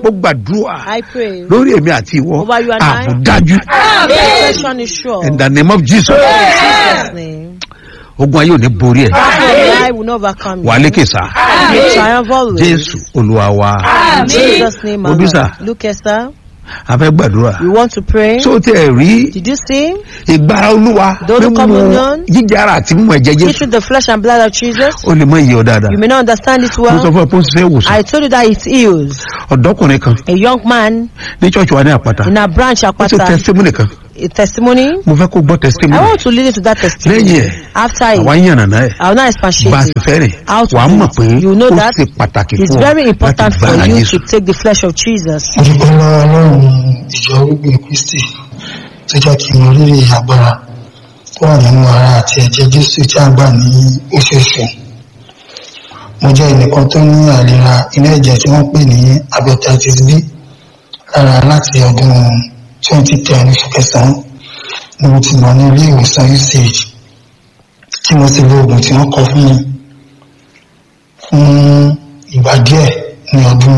ó gbàdúrà I pray. lórí èmi àti ìwọ Over you and I. ààbò dájú Protection is sure. in the name of jesus In Jesus' name. ogun ayé ò ní borí ẹ I will not overcome wà á you. lékè sá You triumph always. jésù olúwa wa In Jesus' name, Obi, sir. Amen. Look, Esther, a fẹ́ gbàdúrà you want to pray? tó tẹ rí Did you see? ìgbára olúwa Those mímú communion. jíjẹ ara àti mímú ẹ̀jẹ̀ jésù Eating the flesh and blood of Jesus. ó lè mọ iye ọ dáadáa You may not understand it mo sọ well. fún ẹ pé ó ń ṣiṣẹ́ ìwòsàn I told you that it heals. ọ̀dọ́kùnrin kan A young man ní ṣọ́ọ̀ṣì wa ní àpáta in a branch ó ṣe Apata, testimony kan a testimony. mo fẹ́ kó gbọ́ I testimony want to lead you to that lẹ́yìn testimony. ẹ̀ After àwa it, ń yànnà náà ẹ̀ I will not bá a expatiate ti it. fẹ́ rìn How to wàá do mọ̀ it. pé You know ó that ṣe pàtàkì It's fún ọ very láti important for gbára you jésù to take the flesh of Jesus. mo dúpẹ́ lọ́wọ́ ọlọ́run ìjọ orígbìn kristi tó jẹ́ kí n mọ rírì agbára tó wà nínú ara àti ẹ̀jẹ̀ jésù tí a gbà ní oṣooṣù mo jẹ́ ẹnìkan tó ní àìlera inú ẹ̀jẹ̀ tí wọ́n pè ní hepatitis b lára láti ọdún 2010 oṣù kẹsàn-án ni mo ti mọ̀ ní ilé ìwòsàn usage tí mo sì lo oògùn tí wọ́n kọ fún mi fún ìgbà díẹ̀ ní ọdún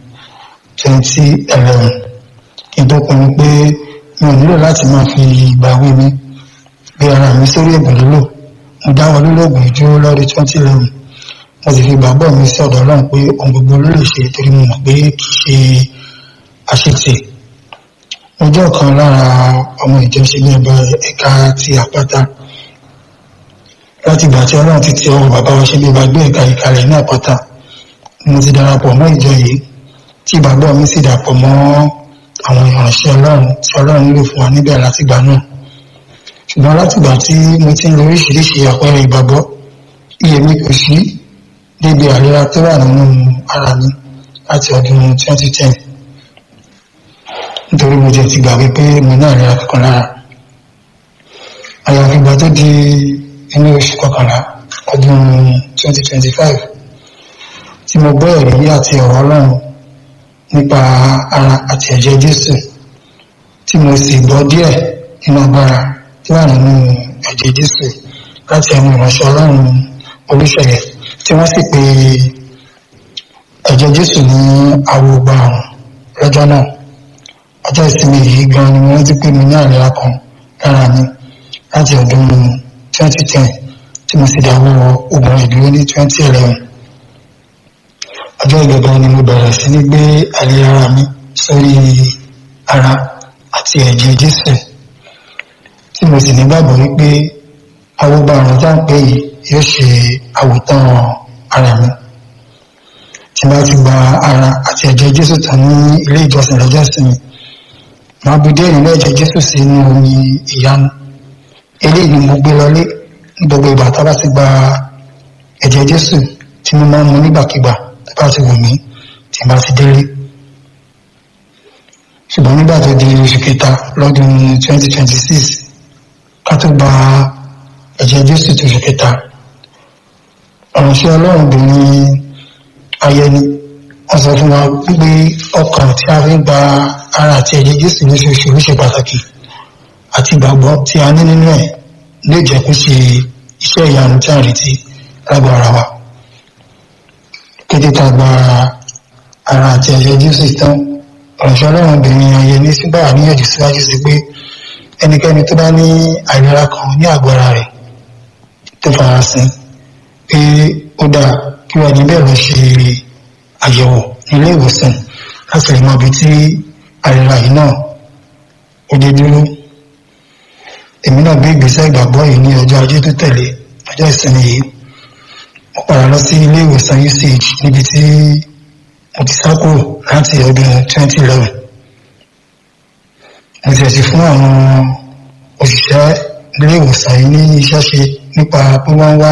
2011 kí n tó pinnu pé mi ò nílò láti máa fi ìgbà wé mi gbé ara mi sórí ẹ̀bùn lílò mo dáwọ́ lílo oògùn ìdúró lọ́dún 2011 mo sì fi ìgbàgbọ́ mi sí ọ̀dọ̀ ọlọ́run pé ohun gbogbo ló lè ṣe torí mo mọ̀ pé kì í ṣe àṣetì mo jẹ́ ọ̀kan lára ọmọ ìjọ ṣẹlẹ̀ ẹ̀bọ ẹ̀ka ti àpáta láti ìgbà tí ọlọ́run ti ti ọwọ́ bàbá wa ṣẹlẹ̀ bá gbé ẹ̀ka ìkàlẹ̀ ní àpáta mo ti darapọ̀ mọ́ ìjọ yìí tí ìgbàgbọ́ mi sì dàpọ̀ mọ́ àwọn ìránṣẹ́ ọlọ́run tí ọlọ́run lò fún wa níbẹ̀ látìgbà náà ṣùgbọ́n látìgbà tí mo ti ń lo oríṣiríṣi àpẹẹrẹ ìgbàgbọ́ iye mi kò sí débi àríra tó wà nínú ara mi láti ọdún 2010 nítorí mo jẹ́ ti gbàgbé pé mo ní àríra kankan lára àyàfi ìgbà tó di inú oṣù kọkànlá ọdún 2025 tí mo gbọ́ ẹ̀rí àti ọ̀rọ̀ ọlọ́run nípa ara àti ẹ̀jẹ̀ jésù tí mo sì gbọ́ díẹ̀ nínú agbára tí wà nínú ẹ̀jẹ̀ jésù láti ẹnu ìránṣẹ́ ọlọ́run olùṣẹ̀yẹ tí wọ́n sì pe ẹ̀jẹ̀ jésù ní awogba àrùn lọ́jọ́ náà ọjọ́ ìsinmi yìí gan ni wọ́n ti pè mí ní àríyá kan lára mi láti ọdún 2010 tí mo sì dáwọ́ oògùn ìdúró ní 2011 ọjọ́ ìgbẹ̀gbẹ̀ ni mo bẹ̀rẹ̀ sí ní gbé àlè ara mi sórí ara àti ẹ̀jẹ̀ jésù tí mo sì nígbàgbọ́ wípé awogba àrùn tá ń pè yìí yóò ṣe àwòtán ara mi tí bá ti gba ara àti ẹ̀jẹ̀ jésù tán ní ilé ìjọsìn lọ́jọ́ ìsinmi máa bu díẹ̀ nínú ẹ̀jẹ̀ jésù sínú omi ìyanu eléyìí ni mo gbé lọlé ní gbogbo ìgbà tá a bá ti gba ẹ̀jẹ̀ jésù tí mo máa ń mu nígbàkigbà tó bá ti wù mí tí bá ti délé ṣùgbọ́n nígbà tó di oṣù kẹta lọ́dún 2026 ká tó gba ẹ̀jẹ̀ jésù tó oṣù kẹta ọ̀ránṣẹ́ ọlọ́run obìnrin ayẹni wọ́n sọ fún wa wípé ọkàn tí a fi ń gba ara àti ẹ̀jẹ̀ jésù lóṣooṣù ló ṣe pàtàkì àti ìgbàgbọ́ tí a ní nínú ẹ̀ lè jẹ́ kó ṣe iṣẹ́ ìyanu tí a ń retí lágbára wa kété tá a gba ara àti ẹ̀jẹ̀ jésù tán ọ̀ránṣẹ́ ọlọ́run obìnrin ayẹni sígbà níyànjú síwájú sí pé ẹnikẹ́ni tó bá ní àìlera kan ní àgọ́ ara rẹ̀ tó farasin pé ó dáa kí wọ́n níbẹ̀ lọ ṣe àyẹ̀wò nílé ìwòsàn láti lè mọ ibi tí àìlera yìí náà ó dé dúró èmi náà gbé ìgbésẹ̀ ìgbàgbọ́ yìí ní ọjọ́ ajé tó tẹ̀lé ọjọ́ ìsinmi yìí mo padà lọ sí ilé ìwòsàn usage níbi tí mo ti sá kúrò láti ọdún 2011 mo ti ẹ̀sìn fún àwọn òṣìṣẹ́ ilé ìwòsàn yìí ní iṣẹ́ ṣe nípa pé wọ́n wá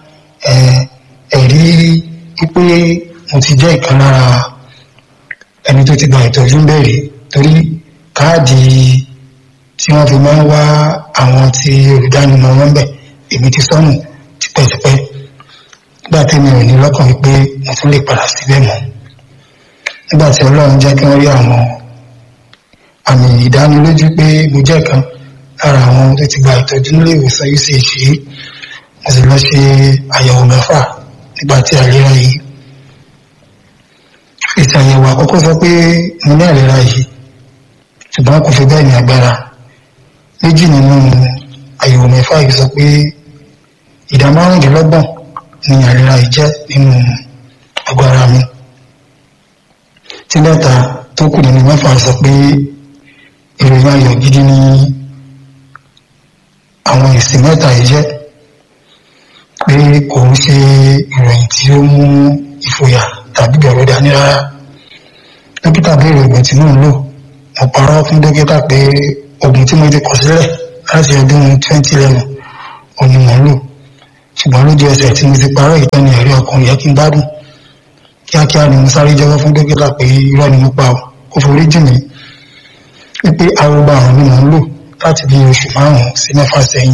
ẹ̀rí wípé mo ti jẹ́ ìkan lára ẹni tó ti gba ìtọ́jú ń bẹ̀rẹ̀ torí káàdì tí wọ́n fi máa ń wá àwọn tí olùdánimọ̀ wọn bẹ̀ èmi ti sọnù tipẹ́tipẹ́ nígbà tí mi ò ní lọ́kàn wípé mo tún lè padà síbẹ̀ mọ́ nígbà tí ọlọ́run jẹ́ kí wọ́n rí àwọn àmì ìdánilójú pé mo jẹ́ kan lára àwọn tó ti gba ìtọ́jú nílé ìwòsàn uch yìí mo sì lọ ṣe àyẹ̀wò mẹ́fà nígbà tí àìlera yìí èsì ètò àyẹ̀wò àkọ́kọ́ sọ pé mo ní àìlera yìí ṣùgbọ́n kò fi bẹ́ẹ̀ ní agbára méjì nínú àyẹ̀wò mẹ́fà yìí sọ pé ìdá márùndínlọ́gbọ̀n ni àìlera yìí jẹ́ nínú àgọ́ ara mi tí mẹ́ta tó kù nínú mẹ́fà sọ pé ìròyìn ayọ̀ gidi ni àwọn èsì mẹ́ta yìí jẹ́ pé kò ń ṣe ìròyìn tí ó mú ìfòyà tàbí bẹ̀rù dání rárá dókítà béèrè oògùn tí mò ń lò mo parọ́ fún dókítà pé oògùn tí mo ti kọ̀ sílẹ̀ láti ọdún 2011 òun ni mò ń lò ṣùgbọ́n lójú ẹsẹ̀ tí mo ti parọ́ ìtọ́ni ẹ̀rí ọkùnrin yẹ kí n gbádùn kíákíá ni mo sáré jẹ́wọ́ fún dókítà pé irọ́ ni mo pa ọ́ kó forí jì mí wípé arúgbó àrùn ni mò ń lò láti bí oṣù márùn-ún sí mẹ́fà sẹ́yìn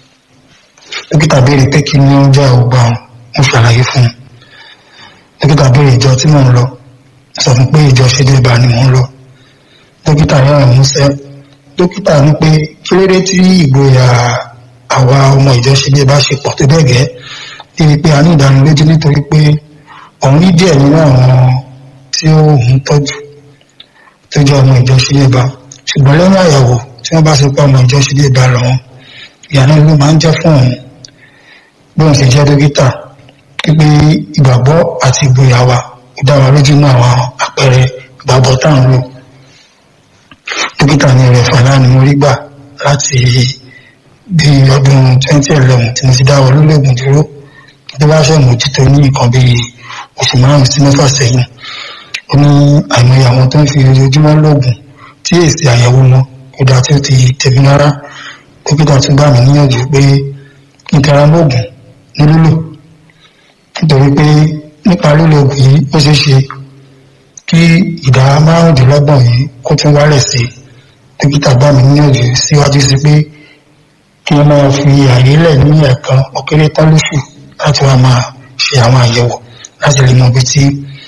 dókítà béèrè pé kí ni ó ń jẹ́ arúgbó àrùn mo ṣàlàyé fún un dókítà béèrè ìjọ tí mò ń lọ sọ fún pé ìjọ ṣe dé bá ni mò ń lọ dókítà rẹ̀ músẹ́ dókítà ní pé kí ló dé tí ìgboyà àwa ọmọ ìjọ ṣe dé bá ṣe pọ̀ tó bẹ́ẹ̀ gẹ́ débi pé a ní ìdánilójú nítorí pé òun rí díẹ̀ nínú àwọn tí ó ń tọ́jú tó jẹ́ ọmọ ìjọ ṣe dé bá ṣùgbọ́n lẹ́yìn àyẹ̀wò tí wọ́n bá ṣe pé ọmọ ìjọ ṣe dé bá lọ́wọ́ ìyànà ló máa ń jẹ́ fún òun bí òun ṣe jẹ́ dókítà pípé ìgbàgbọ́ àti ìgboyà wa ó dá wa lójú mọ́ àwọn àpẹẹrẹ ìgbàgbọ́ tá à ń lò dókítà ní rẹ̀ fàlà ni mo rí gbà láti bí ọdún 2011 tí mo ti dáwọ́ lólógùn dúró tó bá ṣe mójútó ní nǹkan bí oṣù márùn-ún sí mẹ́fà sẹ́yìn ó ní àìmọye àwọn tó ń fi ojoojúmọ́ lóògùn tí èsì àyẹ̀wò wọn kò dá tí ó ti tẹ̀mí rárá dókítà tún gbà mí níyànjú pé kí n tẹra mọ́ògùn ní lílò nítorí pé nípa lílo oògùn yìí ó ṣeé ṣe kí ìdá márùndínlọ́gbọ̀n yìí kó tún wálẹ̀ sí dókítà bá mi níyànjú síwájú sí pé kí wọ́n máa fi àyè lẹ̀ ní ẹ̀ẹ̀kan ọ̀kẹ́rẹ́ tán lóṣù láti wá máa ṣe àwọn àyẹ̀wò láti lè mọ ibi tí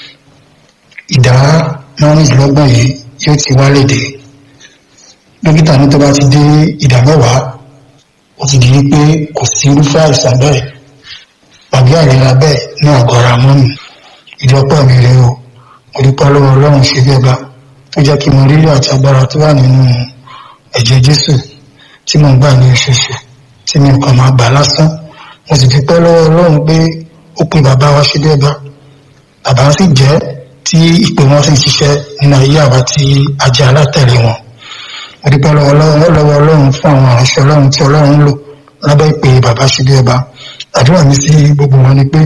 ìdá márùndínlọ́gbọ̀n yìí yóò ti wálẹ̀ dé dókítà ní tó bá ti dé ìdá mẹ́wàá ó ti di pé kò sí irúfẹ́ àìsàn bẹ́ẹ̀ tàbí àìlera bẹ́ẹ̀ ní àgọ́ ara mọ́nì ìdọ́pọ̀ mi rèé o mo dúpẹ́ lọ́wọ́ ọlọ́run ṣe bí ọba tó jẹ́ kí mo rílò àti agbára tó wà nínú ẹ̀jẹ̀ jésù tí mo ń gbà ní oṣooṣù tí mi kàn máa gbà lásán mo sì dúpẹ́ lọ́wọ́ ọlọ́run pé ó pe bàbá wa ṣe bí ọba bàbá sì jẹ́ tí ìpè wọn sì ń ṣiṣẹ́ nínú ayé àwa tí a jẹ́ alátẹ̀lé wọn mo dúpẹ́ lọ́wọ́ lọ́wọ́ ọlọ́run fún àwọn àránṣẹ́ ọlọ́run tí ọlọ́run ń lò lábẹ́ ìpè bàbá ṣe bí ọba àdúrà mi sí gbogbo wọn ni pé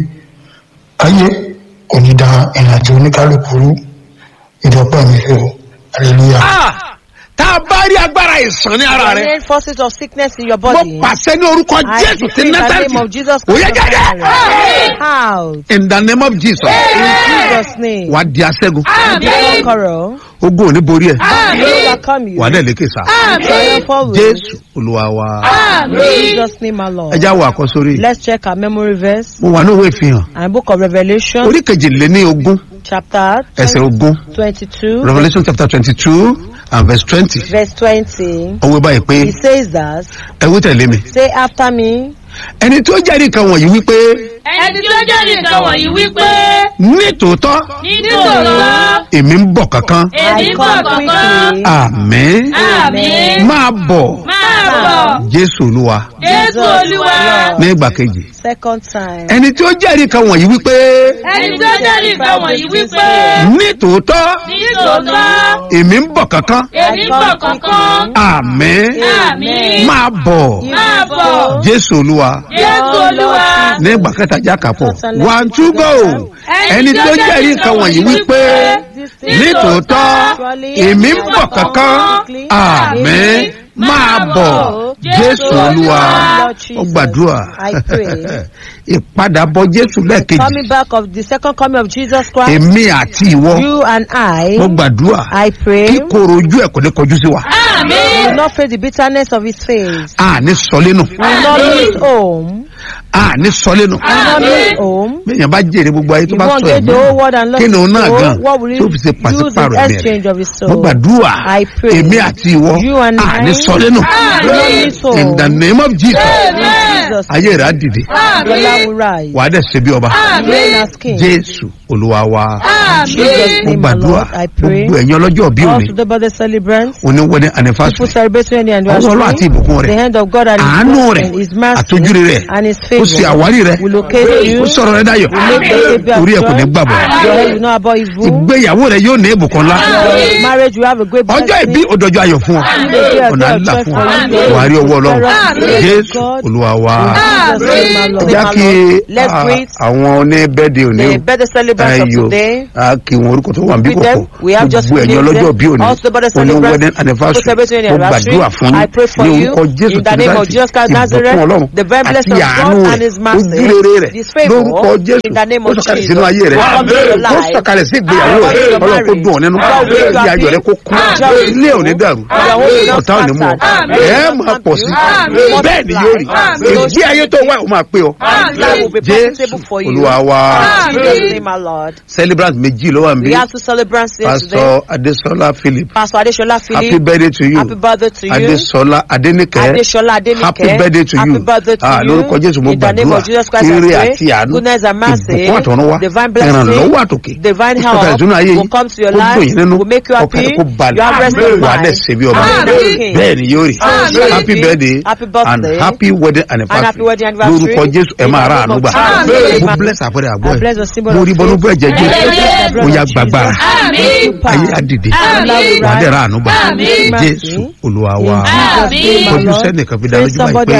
ayé kò ní da ìrìnàjò oníkálukú rú ìdọ́pọ̀ mi fi o hallelujah. tá a bá rí agbára ìsàn ní ara rẹ Any forces of sickness in your mo body. pàṣẹ ní orúkọ I jésù ti decree in the name of násàlì Jesus ó yẹ Christ of jáde Nazareth. Out. in the name of jesus In Jesus' name. wà á di aṣẹ́gun Be conqueror. ogun ò ní borí ẹ̀ Will overcome you. wà á dẹ̀ lékè sá Triumphal will. jésù olúwa wa In Jesus' name, my Lord. ẹ já wo àkọsórí Let's check our memory verse mo wà ní òwe ìfihàn and book of Revelation, orí kejìléní ogún chapter ẹsẹ̀ ogún 22, revolution chapter twenty two and verse twenty verse 20. ọwọ́ báyìí pé He says that, ẹ wí tẹ̀lé mi say after me, ẹni tó jẹ́rìí kan wọ̀nyí wípé ẹni tí ó jẹ́ nìkan wọ̀nyí wípé nítòótọ́ nítòótọ́ èmi ń bọ̀ kankan èmi I ń bọ̀ come kankan quickly. àmín àmín máa bọ̀ máa bọ̀ jésù olúwa jésù olúwa ní ìgbà kejì Second time. ẹni tí ó jẹ́rìí kan wọ̀nyí wípé ẹni tí ó jẹ́ nìkan wọ̀nyí wípé nítòótọ́ nítòótọ́ èmi ń bọ̀ kankan èmi ń bọ̀ kankan àmín àmín máa bọ̀ máa bọ̀ jésù olúwa jésù olúwa ní ìgbà kẹta jákàpọ̀ one two go ẹni tí ó jẹ́rìí kan wọ̀nyí wípé nítòótọ́ èmi ń bọ̀ kankan àmín máa bọ̀ jésù olúwa ó gbàdúrà I pray. ìpadàbọ̀ jésù lẹ́ẹ̀kejì Coming back of the second coming of Jesus Christ, èmi àti ìwọ you and I, mo gbàdúrà I pray, kí koro ojú ẹ̀ kò ní kọjú sí wa àmín will not face the bitterness of his face. àní sọlénu Will not miss home. àní sọlénu Will not miss home. bẹ́ẹ̀yàn bá jèrè gbogbo ayé tó You bá won't sọ get ẹ̀mí the whole world and lost kí ni òun náà his gan soul. What will tó you fi ṣe use in pàṣípàrọ̀ ẹ̀mí exchange of his mo soul? gbàdúrà I pray. èmi àti ìwọ You and àní I sọlénu will not miss home. in the name of jesus In Jesus' ayé rẹ̀ á dìde name, the Lord will rise. wàá dẹ̀ ṣe bí ọba Reign as king. jésù olúwa wa In Jesus' mo name, my gbàdúrà Lord, I pray. gbogbo ẹ̀yin ọlọ́jọ́ bí All òní to the birthday celebrants, oníwọ́dẹ people anifásitì celebrating any ọwọ́ ọlọ́ àti anniversary, ìbùkún the rẹ̀ hand of God and àánú His rẹ̀ mercy, His mercy àtọ́júre rẹ̀ and His ó ṣe favor àwárí rẹ̀ will locate you. ó sọ̀rọ̀ rẹ̀ dayọ̀ will make the Savior orí ẹ̀ kò ní joy. gbàbọ̀ Your head will not about evil. ìgbéyàwó rẹ̀ yóò ní ìbùkún ńlá Your marriage will have a great ọjọ́ blessing. ìbí òdòjọ́ ayọ̀ fún ọ ọ̀nà àlà fún ọ wàá rí ọwọ́ ọlọ́run jésù olúwa wa In Jesus' name, my Lord. já kí Let's ah, greet àwọn oníbẹ́ẹ̀dẹ̀ òní the birthday celebrants of ayò today. a kì wọn orúkọ tó wà níbí With them, kọ̀kọ̀ we have just gbogbo ẹ̀yin named ọlọ́jọ́ them. bí òní Also, birthday òní celebrants, wedding people anniversary celebrating mo anniversary. gbàdúrà fún I pray for ní you orúkọ jésù in the name of Kristi, Jesus Christ ìbùkún Nazareth, ọlọ́run the very àti blessing of àánú God rẹ̀ and His mercy, ojúrere rẹ̀ His favor, lórúkọ jésù in the name ó of sọ̀kalẹ̀ Jesus. sínú ayé rẹ̀ Welcome to your ó life. sọ̀kalẹ̀ sí ìgbéyàwó Welcome to rẹ̀ your ọlọ́run kó dùn ọ́ nínú God will make you kí ayọ̀ rẹ̀ kó kú happy. ilé ò ní dàrú Your home will not ọ̀tá ò ní mú ọ scattered. ẹ̀ máa pọ̀ sí Amen. bẹ́ẹ̀ ni yóò rí ìgbé ayé tó wá ò máa pé ọ Life will be jésù profitable for you. olúwa wa In Jesus' name, my Lord. celebrant méjì ló wà níbí We have two celebrants here today. pastor adesola philip Pastor Adeshola happy Philip. birthday to you Happy birthday to you. adesola adenike Adeshola Adenike. happy birthday to Happy you birthday to ah you. lórúkọ jésù mo In the name gbàdúrà of Jesus Christ, I ire pray. àti àánú Goodness and mercy. ìbùkún àtọ̀run wá Divine blessing. ìrànlọ́wọ́ àtòkè Divine ó sọ̀kalẹ̀ help sínú ayé will yìí come to your ó life. dùn yín nínú Will make you happy. ọkàn rẹ̀ kó balẹ̀ You have rest of wà á mind. dẹ̀ ṣe bí ọba Amen. bẹ́ẹ̀ ni yóò rí Amen. happy birthday Happy birthday. and happy wedding And happy anniversary wedding anniversary. lórúkọ jésù ẹ In máa the ra name àánú of gbà Jesus. mo bless àpẹẹrẹ àgbọ̀ I ẹ̀ bless the symbol mo of rí bọ́nú faith. bọ́ ẹ̀jẹ̀ jésù Bless the blood ó yá of gbàgbára Jesus. ayé á dìde Amen. wà á dẹ̀ ra àánú gbà Amen. jésù olúwa wa In Jesus' name, my kọjú Lord. sẹ́nìkan fi dá Praise lójú báyìí somebody pé